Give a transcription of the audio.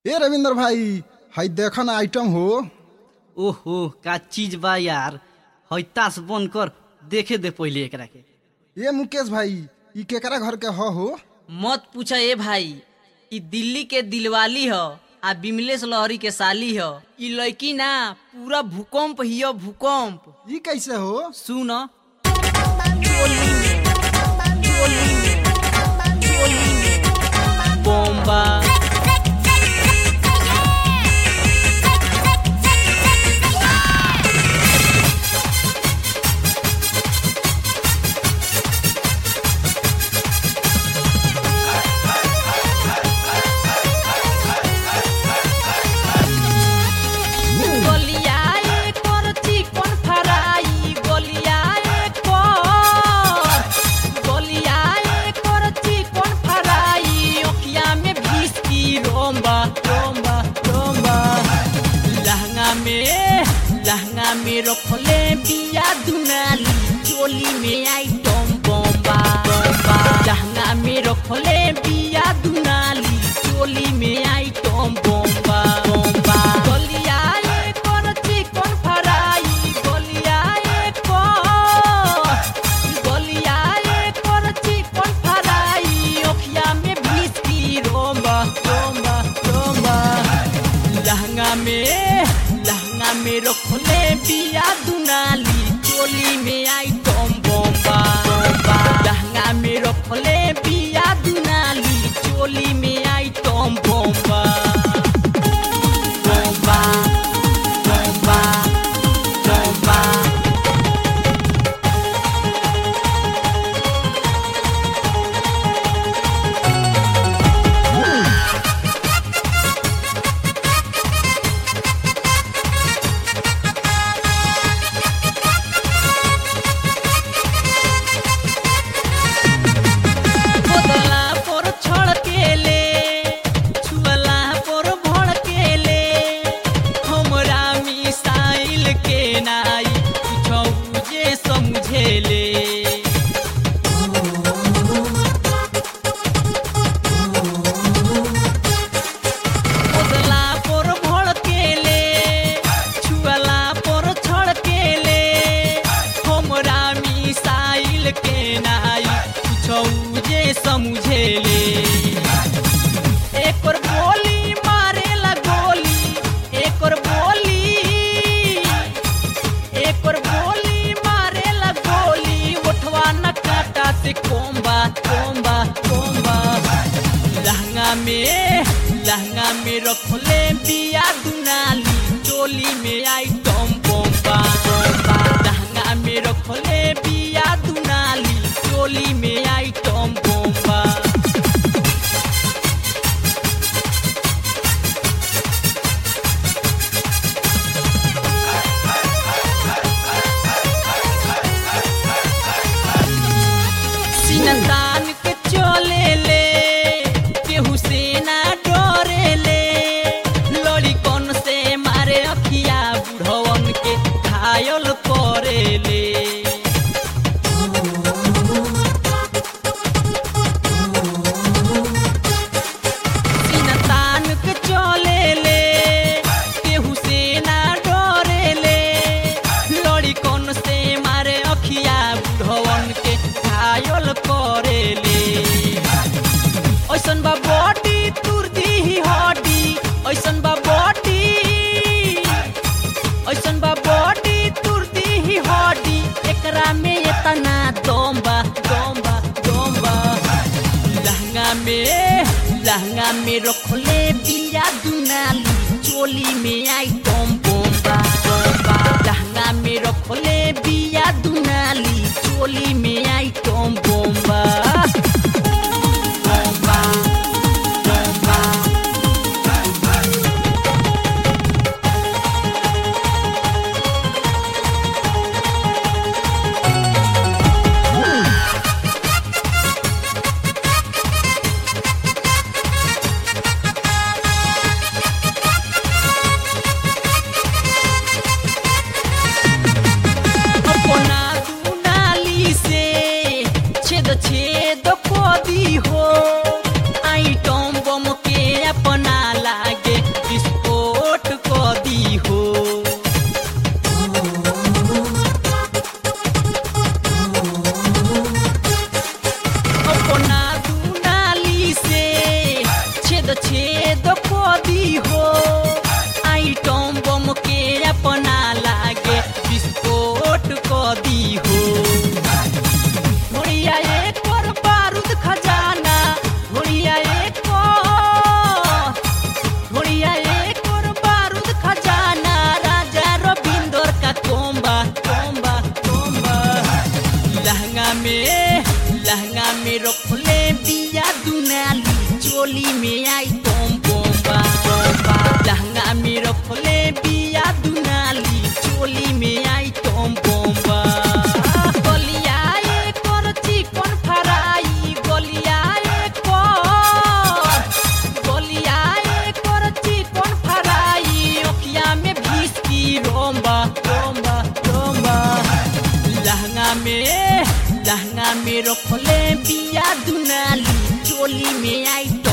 ए रविंद्र भाई हई देखा ना आइटम हो ओहो का चीज बा यार हैतास बंद कर देखे दे पहिले एकरा के ए मुकेश भाई ई केकरा घर के ह हो मत पूछा ए भाई ई दिल्ली के दिलवाली ह आ बिमलेश लहरी के साली ह ई लड़की ना पूरा भूकंप हिय भूकंप ई कैसे हो सुन चोली में चोली में चोली में बॉम्बा गलियाए कर चिकन फ्राई गलियाए कर गलियाए कर चिकन फ्राई ओखिया में विस्की रोम्बा रोम्बा रोम्बा लहंगा में लहंगा में रखले बिया दुनाली चोली में आइटम बम्बा बम्बा लहंगा में रखले बिया दुनाली चोली में आइटम बम्बा बम्बा गलियाए कर चिकन फ्राई गलियाए कर गलियाए कर चिकन फ्राई ओखिया में विस्की रोम्बा रोम्बा रोम्बा लहंगा में लहंगा में रखले बिया दुनाली चोली में आइटम बम्बा बम्बा लहंगा में रखले बिया दुनाली चोली में आइटम बम्बा बम्बा बम्बा बम्बा बोतला पर छड़केले छुअला पर भड़केले हमरा मिसाइल के नाई कुछौ जे समझेले बोतला पर भड़केले छुअला पर छड़केले हमरा मिसाइल के नाई कुछौ जे समझेले एकर बोली मारेला गोली एकर बोली एकर बोली मारेला गोली उठवा न काटा से कोम्बा कोम्बा कोम्बा लहंगा में लहंगा में रखले बिया दुनाली चोली में आइटम बम्बा बम्बा लहंगा में रखले बिया दुनाली चोली में आइटम बम्बा सिनतान के चले ले केहू से ना डरे ले लड़ी कौन से मारे अखिया बुढ़वन के घायल करे ले सिनतान के चले ले केहू से ना डरे ले लड़ी कौन से मारे अखिया बुढ़वन के घायल करे ले ऐसन बा बॉडी तुर दी हड्डी ऐसन बा बॉडी ऐसन बा बॉडी तुर दी हड्डी एकरा में इतना दम बा दम बा दम बा लहंगा में लहंगा में रखले बिया दुनाली चोली में आइटम बम्बा बम्बा लहंगा में रखले बिया दुनाली चोली में आइटम बम्बा बम्बा बम्बा अपना दुनाली से छेद छेद छेद को दी हो आइटम बम के अपना लागे विस्फोट को दी हो घोड़िया एक और बारूद खजाना घोड़िया एक और घोड़िया एक और बारूद खजाना राजा रविंदर का कोम्बा कोम्बा कोम्बा लहंगा में लहंगा में रखले बिया दुनाली चोली में आई टोम बोम्बा बोम्बा लहंगा में रखले बिया दुनाली चोली में आई टोम बोम्बा गलिया एक और चिकन फ्राई गलिया एक और गलिया एक और चिकन फ्राई ओखिया में भीसकी रोम्बा रोम्बा रोम्बा लहंगा में लहंगा में रखले बिया दुनाली चोली में आई